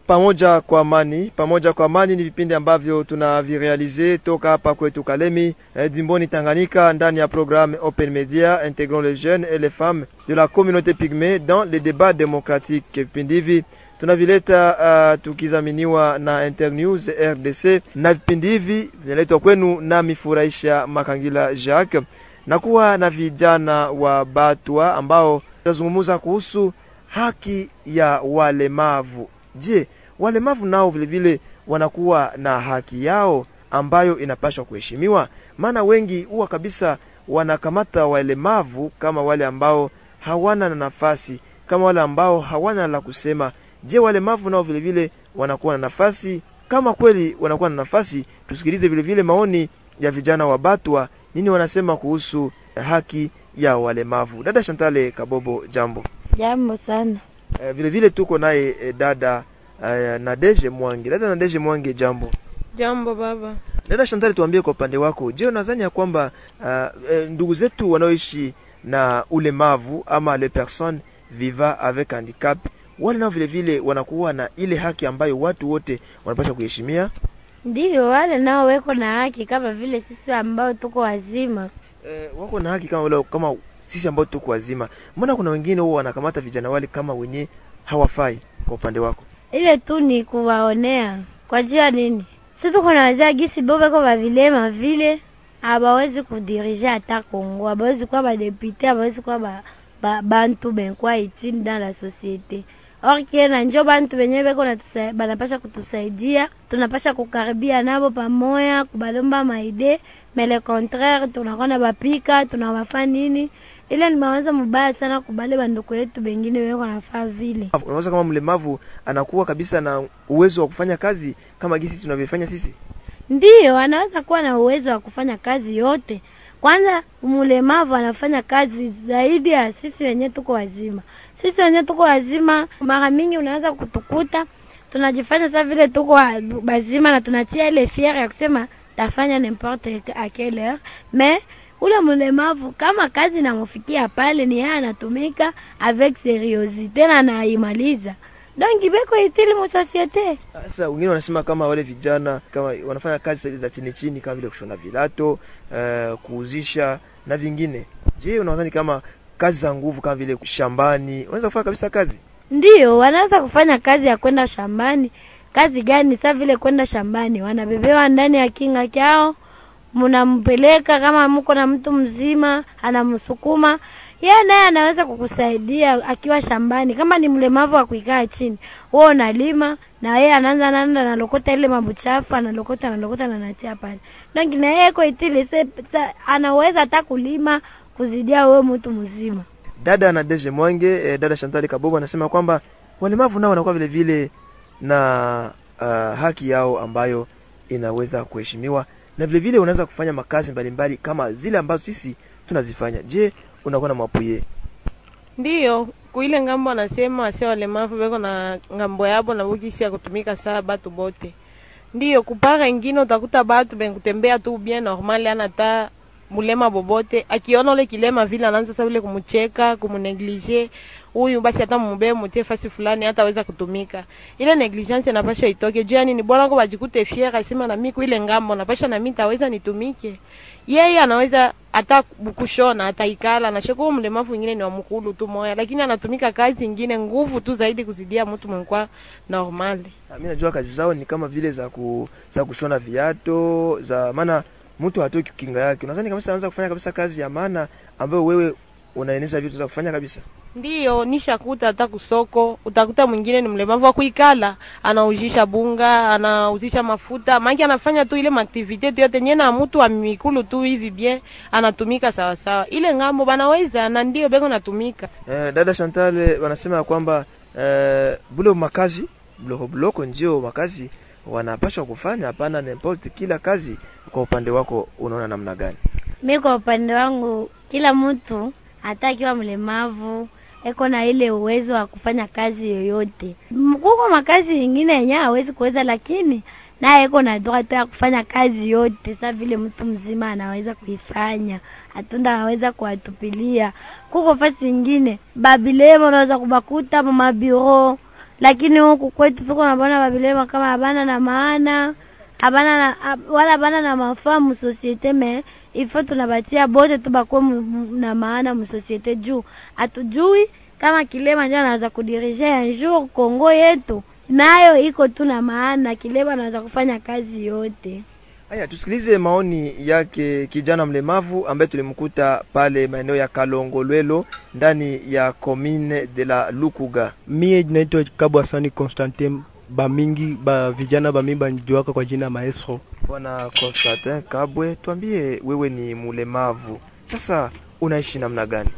pamoja kwa amani. Pamoja kwa amani ni vipindi ambavyo tunavirealize toka hapa kwetu Kalemi, eh, jimboni Tanganyika, ndani ya programme Open Media intégrant les jeunes et les femmes de la communauté pygmée dans les débats démocratiques. Vipindi hivi tunavileta uh, tukizaminiwa na Internews RDC, na vipindi hivi vinaletwa kwenu nami Furahisha Makangila Jacques, na kuwa na vijana wa Batwa ambao tunazungumza kuhusu haki ya walemavu. Je, walemavu nao vilevile wanakuwa na haki yao ambayo inapaswa kuheshimiwa? Maana wengi huwa kabisa wanakamata walemavu kama wale ambao hawana na nafasi, kama wale ambao hawana la kusema. Je, walemavu nao vilevile wanakuwa na nafasi? Kama kweli wanakuwa na nafasi, tusikilize vilevile maoni ya vijana wa Batwa, nini wanasema kuhusu haki ya walemavu. Dada Shantale Kabobo, jambo. Jambo sana. Eh, vile vile tuko naye eh, dada eh, Nadeje Mwange. Dada Nadeje Mwange, jambo. Jambo baba. Dada Shantale, tuambie kwa upande wako, je, unadhani ya kwamba uh, eh, ndugu zetu wanaoishi na ulemavu ama les personnes vivant avec handicap wale nao vile vile wanakuwa na ile haki ambayo watu wote wanapaswa kuheshimia? Ndiyo, wale nao weko na haki kama vile sisi ambao tuko wazima. Eh, wako na haki kama wale, kama sisi ambao tuko wazima. Mbona kuna wengine huwa wanakamata vijana wale kama wenye hawafai? Kwa upande wako Ile tu ni kuwaonea kwa jua nini? Si tuko na wazee gisi bo beko bavilema vile abawezi kudirige hata Kongo, abawezi kuwa badepute, abawezi kuwa ba, ba, bantu benkwa itini dans la societe or kiena njo bantu benye beko natusa- banapasha kutusaidia, tunapasha kukaribia nabo pamoya, kubalomba maide mais le contraire tunakona bapika tunawafa nini, ile ni mawazo mubaya sana kubale banduku yetu bengine beko nafaa vile unaweza kama mlemavu anakuwa kabisa na uwezo wa kufanya kazi kama gisi tunavyofanya sisi. Ndiyo, anaweza kuwa na uwezo wa kufanya kazi yote. Kwanza mlemavu anafanya kazi zaidi ya sisi wenyewe tuko wazima. Sisi wenyewe tuko wazima, mara mingi unaweza kutukuta tunajifanya sasa vile tuko wa- wazima na tunatia ile fiere ya kusema tafanya n'importe à quelle heure mais ule mlemavu kama kazi namufikia pale, ni yeye anatumika avec seriosite na anaimaliza, donc beko itili mu societe. Sasa wengine wanasema kama wale vijana kama wanafanya kazi za chini chini kama vile kushona vilato, uh, kuuzisha na vingine. Je, unadhani kama kazi za nguvu kama vile shambani unaweza kufanya kabisa kazi? Ndiyo, wanaweza kufanya kazi ya kwenda shambani. Kazi gani? Sa vile kwenda shambani, wanabebewa ndani ya kinga kyao, mnampeleka kama mko na mtu mzima anamsukuma yeye, naye anaweza kukusaidia akiwa shambani. Kama ni mlemavu wa kuikaa chini, wewe unalima na yeye anaanza nanda analokota ile mabuchafu, analokota analokota na anatia pale, donc na yeye iko itili se, sa, anaweza hata kulima kuzidia wewe mtu mzima. Dada na Deje Mwange, eh, dada Shantali Kabobo anasema kwamba walemavu nao wanakuwa vile vile na uh, haki yao ambayo inaweza kuheshimiwa na vile vile unaweza kufanya makazi mbalimbali kama zile ambazo sisi tunazifanya. Je, unakuwa na mapuye? Ndiyo, kuile ngambo anasema asia walemavu beko na ngambo yabo na bukisi ya kutumika saa batu bote. Ndiyo, kupara ingine utakuta batu benkutembea tu bien normal ana ta mulema bobote akiona ule kilema vile anaanza sasa vile kumucheka kumuneglige huyu basi hata mubee mutie fasi fulani hataweza kutumika ile negligence inapasha itoke juu yani ni bora ko bajikute fiera asema na mimi kuile ngambo napasha na mimi taweza nitumike yeye anaweza hata kushona hata ikala na sheko mlemavu mwingine ni wa mkulu tu moya lakini anatumika kazi ingine nguvu tu zaidi kuzidia mtu mwenkwa normali Mimi najua kazi zao ni kama vile za ku, za kushona viato za maana mtu hatoki kinga yake. Unadhani kabisa anaweza kufanya kabisa kazi ya maana ambayo wewe unaeneza vitu za kufanya kabisa? Ndiyo, nishakuta hata kusoko utakuta mwingine ni mlemavu wa kuikala, anaujisha bunga, anauzisha mafuta, maki anafanya tu ile maaktivite tu yote nyena mtu wa mikulu tu hivi bien, anatumika sawa sawa. Ile ngambo banaweza na ndio beko natumika. Eh, dada Chantal wanasema ya kwamba eh, bule makazi bloko bloko ndio makazi wanapaswa kufanya, hapana n'importe kila kazi. Kwa upande wako unaona namna gani? Mi kwa upande wangu, kila mtu hata akiwa mlemavu eko na ile uwezo wa kufanya kazi yoyote. M- Kuko makazi ingine yenye hawezi kuweza, lakini naye eko na droit ya kufanya kazi yote, sa vile mtu mzima anaweza kuifanya, hatunda anaweza kuwatupilia. Kuko fasi ingine babilemo unaweza kubakuta mumabiro lakini huku kwetu tuko nabona babilema kama habana na maana habana na hab- wala habana na mafaa musosiete me ifo tunabatia bote tu bakuwe mu- mu- na maana musosiete juu hatujui kama kilema ndio anaweza kudirige un jour Kongo yetu nayo iko tu na maana, kilema anaweza kufanya kazi yote. Haya, tusikilize maoni yake kijana mlemavu ambaye tulimkuta pale maeneo ya Kalongolwelo ndani ya commune de la Lukuga. Mie naitwa Kabwa Sani Constantin, bamingi ba vijana bamingi banijuaka kwa jina Maestro. Bwana Constantin Kabwe, tuambie, wewe ni mlemavu, sasa unaishi namna gani?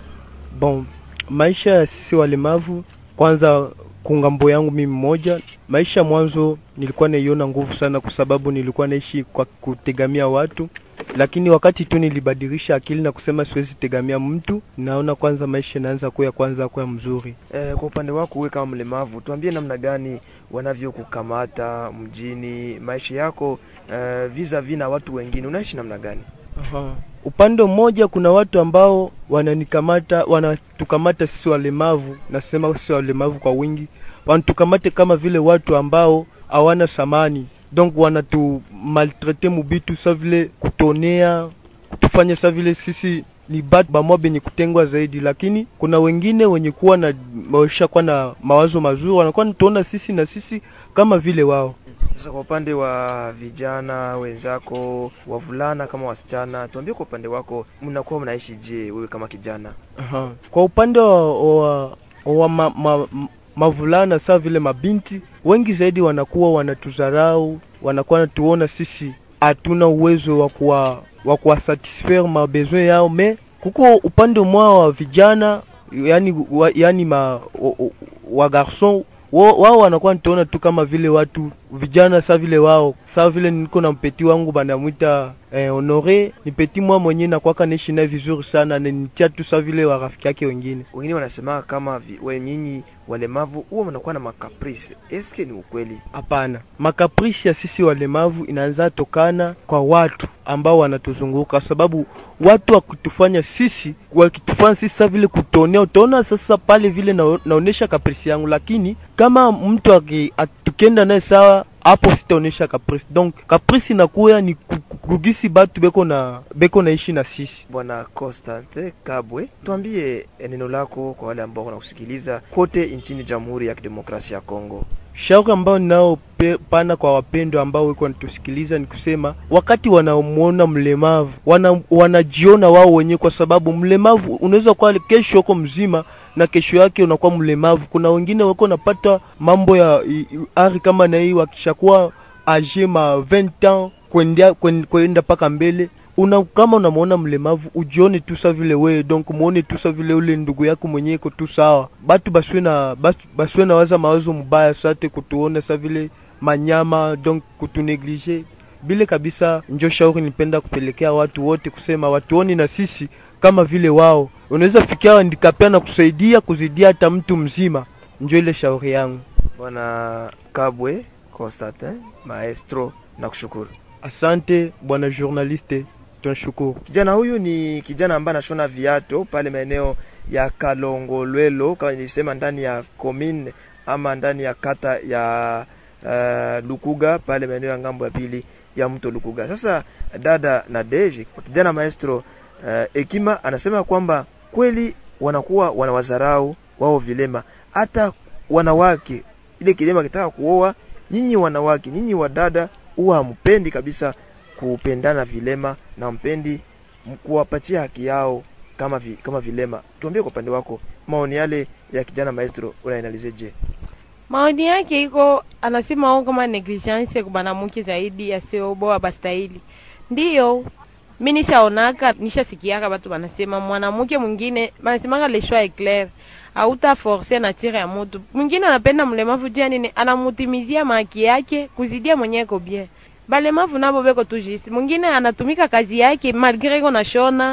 Bon, maisha ya sisi walemavu, kwanza kungambo yangu mimi mmoja, maisha mwanzo nilikuwa naiona nguvu sana, kwa sababu nilikuwa naishi kwa kutegamia watu, lakini wakati tu nilibadilisha akili na kusema siwezi tegamia mtu, naona kwanza maisha inaanza kuya kwanza kuya mzuri. E, kwa upande wako wewe kama mlemavu, tuambie namna gani wanavyokukamata mjini, maisha yako e, vis-a-vis na watu wengine, unaishi namna gani? Aha. Upande mmoja kuna watu ambao wananikamata wanatukamata sisi walemavu, nasema sisi walemavu kwa wingi, wanatukamate kama vile watu ambao hawana samani, donc wanatu maltrete mubitu sa vile kutonea, kutufanya sa vile sisi ni batu bamwa benye kutengwa zaidi, lakini kuna wengine wenye kuwa na maisha kuwa na mawazo mazuri, wanakuwa natuona sisi na sisi kama vile wao. Sasa kwa upande wa vijana wenzako, wavulana kama wasichana, tuambie kwa upande wako mnakuwa mnaishi je, wewe kama kijana? Aha. Kwa upande wa, wa, wa ma, ma, ma, mavulana saa vile mabinti wengi zaidi wanakuwa wanatudharau, wanakuwa wanatuona sisi hatuna uwezo wa kuwa wa kuwasatisfaire mabesoin yao, me kuko upande mwa wa vijana yani, wa, yani ma, wa, wa garson wao wao wanakuwa nituona tu kama vile watu vijana sa vile wao sa vile niko na mpeti wangu banamwita eh, Honore ni peti mwa mwenye nakwaka naishi naye vizuri sana, nanitia tu sa vile wa rafiki yake wengine. Wengine wanasema kama vi, we nyinyi walemavu huwa mnakuwa na makaprisi, eske ni ukweli? Hapana, makaprisi ya sisi walemavu inaanza tokana kwa watu ambao wanatuzunguka, sababu watu wakitufanya sisi wakitufanya sisi sa vile kutonea, utaona sasa pale vile na, naonesha kaprisi yangu, lakini kama mtu aki- at- tukienda naye sawa hapo sitaonesha kaprisi. Donc kaprisi inakuya ni ku- ku- kugisi batu beko na beko naishi na sisi. Bwana Constante Kabwe, tuambie neno lako kwa wale ambao wanakusikiliza kote nchini Jamhuri ya Kidemokrasia ya Kongo. Shauri ambao ninao pe- pana kwa wapendwa ambao wiko wanatusikiliza ni kusema, wakati wanamuona mlemavu wana, wanajiona wao wenyewe, kwa sababu mlemavu unaweza kuwa kesho uko mzima na kesho yake unakuwa mlemavu. Kuna wengine wako napata mambo ya i- i- ari kama na hii, wakishakuwa age ma 20 ans kwenda kwen- kwenda mpaka mbele una kama unamwona mlemavu ujione tu sa vile wewe, donc muone tu sa vile ule ndugu yako mwenyewe iko tu sawa. Batu basiwe na batu basiwe na waza mawazo mubaya sate kutuona sa vile manyama, donc kutuneglige bile kabisa. Njo shauri nipenda kupelekea watu wote kusema watuoni na sisi kama vile wao, unaweza fikia handicapé na kusaidia kuzidia hata mtu mzima. Njo ile shauri yangu. Bwana Kabwe Constantin Maestro, nakushukuru. Asante bwana journaliste, tunashukuru. Kijana huyu ni kijana ambaye anashona viato pale maeneo ya Kalongolwelo, kama nilisema, ndani ya commune ama ndani ya kata ya uh, Lukuga pale maeneo ya ngambo ya pili ya mto Lukuga. Sasa dada Nadege, kijana maestro uh, Ekima anasema kwamba kweli wanakuwa wanawazarau wao vilema, hata wanawake. Ile kilema kitaka kuoa, nyinyi wanawake, nyinyi wadada huwa hampendi kabisa kupendana vilema na mpendi m- kuwapatia haki yao kama vi, kama vilema. Tuambie kwa upande wako maoni yale ya kijana maestro unaanalizeje? maoni yake iko anasema ao kama negligence kubanamuke zaidi asioboa bastahili ndiyo mi nishaonaka nishasikiaka batu banasema mwanamke mwingine banasemaka le choix est clair auta force nature ya mutu mwingine anapenda mlemavu jia nini anamutimizia maki yake kuzidia mwenyewe ko bien balemavu nabo beko tu juste mwingine anatumika kazi yake malgré iko nashona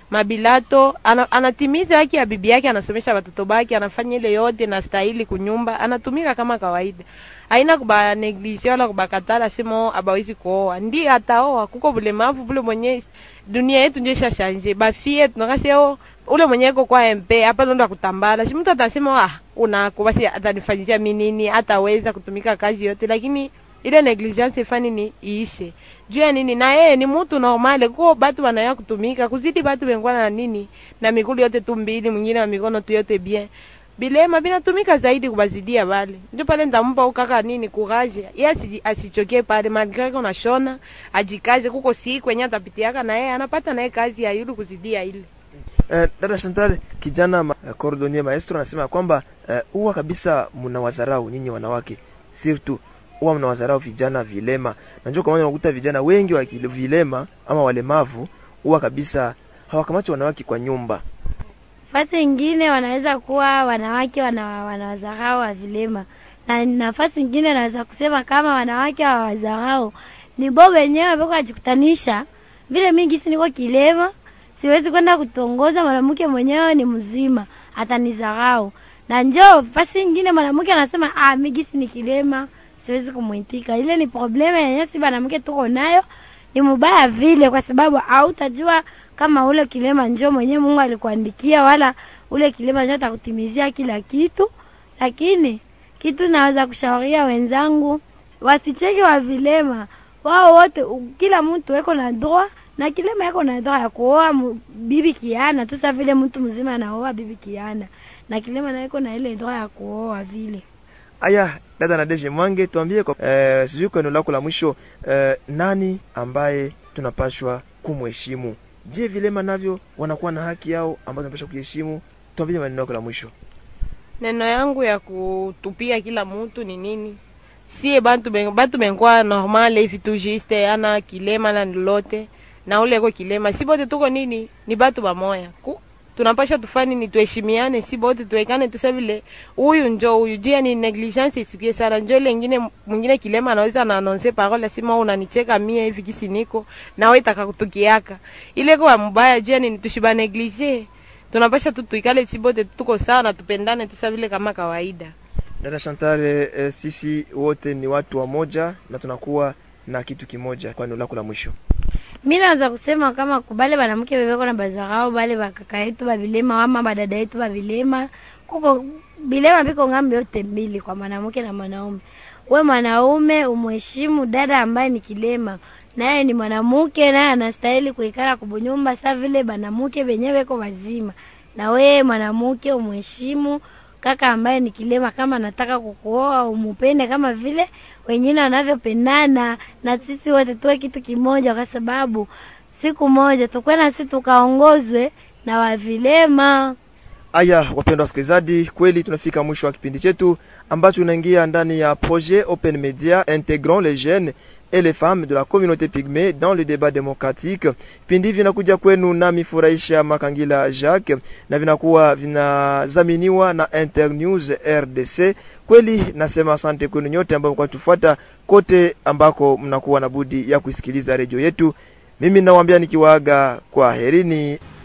mabilato ana, anatimiza haki ya bibi yake, anasomesha watoto bake, anafanya ile yote na stahili kunyumba, anatumika kama kawaida, haina kuba neglige wala kubakatala simo abawezi kuoa, ndi ataoa. Kuko bulemavu bule mwenye dunia yetu ndio ishashanje, bafie tunakaseo ule mwenye iko kwa MP hapa ndo akutambala, si mtu atasema ah, unako basi atanifanyia mimi nini, ataweza kutumika kazi yote, lakini ile negligence ifani ni iishe juu ya nini na yeye ni mtu normale ko batu wanaya kutumika kuzidi batu bengwa na nini na migulu yote tu mbili mwingine wa mikono tu yote bien bilema binatumika zaidi kubazidia bale ndio pale ndampa ukaka nini courage yeye asi, asichoke pale malgré qu'on ashona ajikaze kuko si kwenye atapitiaka na yeye anapata naye kazi ya yulu kuzidia ile Eh, dada Chantal, kijana ma, eh, cordonnier maestro anasema kwamba eh, huwa kabisa mnawazarau nyinyi wanawake, surtout huwa mnawazarau vijana vilema, na ndio kwa maana unakuta vijana wengi wa kile- vilema ama walemavu huwa kabisa hawakamati wanawake kwa nyumba. Nafasi ingine wanaweza kuwa wanawake wana, wanawadharau wa vilema, na nafasi ingine naweza kusema kama wanawake hawawadharau ni bo wenyewe beko ajikutanisha vile. Mingi si niko kilema, siwezi kwenda kutongoza mwanamke mwenyewe ni mzima, atanidharau. Na njoo fasi ingine mwanamke anasema ah, mimi si ni kilema, siwezi kumwitika. Ile ni problema yenyewe, si mwanamke tuko nayo, ni mubaya vile, kwa sababu hautajua kama ule kilema njoo mwenyewe Mungu alikuandikia, wala ule kilema njoo atakutimizia kila kitu. Lakini kitu naweza kushauria wenzangu wasicheke wa vilema, wao wote, u- kila mtu eko na ndoa na kilema eko na ndoa ya kuoa mu- bibi kiana tu, sa vile mtu mzima anaoa bibi kiana, na kilema na eko na ile ndoa ya kuoa vile. Aya, dada Nadege Mwange, tuambie kwa eh, sijui kwa neno lako la mwisho eh, nani ambaye tunapashwa kumheshimu? Je, vilema navyo wanakuwa na haki yao ambazo tunapashwa kuheshimu? Tuambie maneno yako la mwisho. neno yangu ya kutupia kila mtu ni nini sie bantu ben, batu benkwa normale hivi tu juste ana kilema na lolote na ule ko kilema si bote tuko nini ni batu bamoya ku tunapasha tufani ni tuheshimiane si bote tuwekane tusa vile huyu njo huyu jia ni negligence isikie sana njo ile ingine mwingine kilema anaweza na anonse parole sima wewe unanicheka mie hivi kisi niko na wewe itaka kutukiaka ile kwa mbaya jia ni tushiba neglige tunapasha tu tuikale si bote tuko sawa na tupendane tusa vile kama kawaida Dada Chantal, eh, sisi wote ni watu wa moja na tunakuwa na kitu kimoja. Kwa neno lako la mwisho. Mi naweza kusema kama kubale banamke bebeko na bazarao bale bakaka yetu bavilema ama badada yetu bavilema, kuko bilema biko ngambo yote mbili kwa mwanamke na mwanaume. We mwanaume umheshimu dada ambaye ni kilema, naye ni mwanamke, naye anastahili kuikala kubunyumba sa vile banamuke benye beko wazima. Na we mwanamke umheshimu kaka ambaye ni kilema, kama anataka kukuoa umupende kama vile wengine wanavyopendana, na sisi wote tuwe kitu kimoja, kwa sababu siku moja tukwe na sisi tukaongozwe na wavilema. Aya, wapendwa wasikilizaji, kweli tunafika mwisho wa kipindi chetu ambacho unaingia ndani ya projet Open Media intégrant les jeunes et les femmes de la communauté pygmée dans le débat démocratique. Vipindi hivi vinakuja kwenu nami Furahisha Makangila Jacques na vinakuwa vinadhaminiwa na Internews RDC. Kweli nasema asante kwenu nyote ambao mko tufuata kote ambako mnakuwa na budi ya kusikiliza redio yetu. Mimi nawaambia nikiwaaga kwa herini.